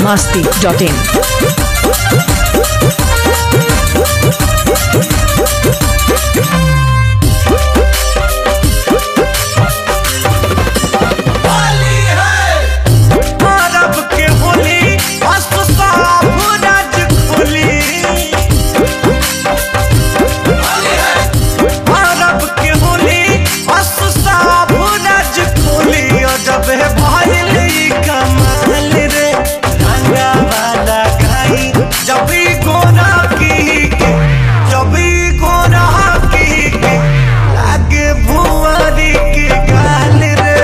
biharmasti.in अरब के होली अस्त साफ राज खोली अरब के होली अस्त साफ राज खोली और जब है भइल ई कमाल रे रंगा वाला गाई जब ई गोरा की के जब ई गोरा की के लागे भुआरी के गाल रे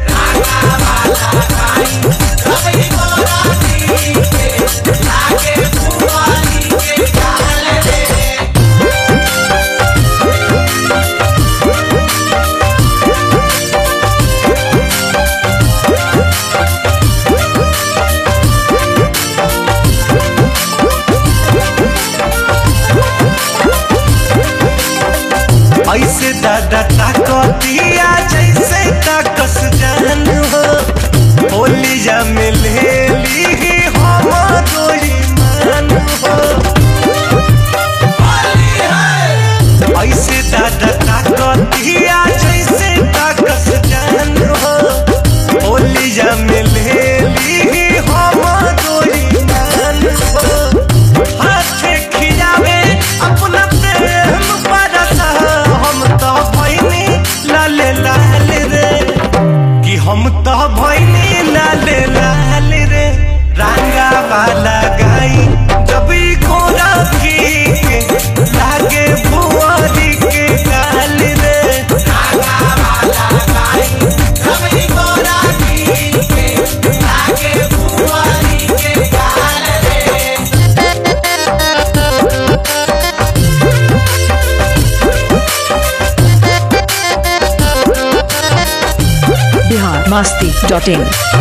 ऐसे दादा ताकतिया जैसे ताकस जान हो होलिया में ले ली हम दोई मान हो ऐसे दादा ताकतिया जैसे ताकस जान हो होलिया में ले ली हम दोई मान हो हाथे खियावे अपना प्रेम बरसा हम तो भैनी लाल लाल रे कि हम तो भैनी लाल लाल रे रंगा वाला गाई जब ई घोड़ा की के लागे बुआरी के गाल रे biharmasti.in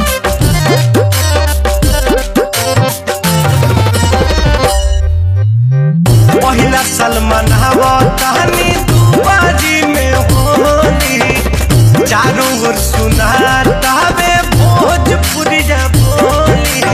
पहिला सलमान हवा कहानी तू बाजी में होली चारों ओर सुनाता वे भोजपुरी जा बोली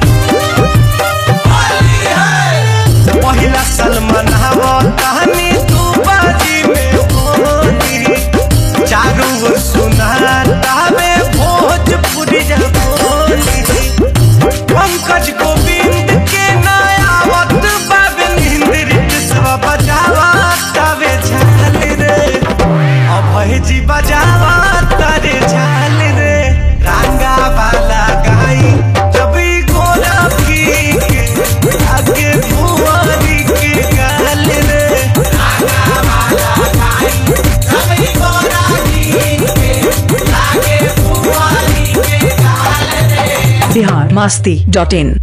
पहिला सलमान हवा कहानी तू बाजी में होली चारों ओर सुनाता वे भोजपुरी जा बोली पंकज गोविंद के नयावत बाबन हिंद्रित सब बजावा तवे झाल रे अभय जी बजावा तारे झाल रे रंगा वाला गाई जब ई गोरा की के आगे बुआरी के गाल रे biharmasti.in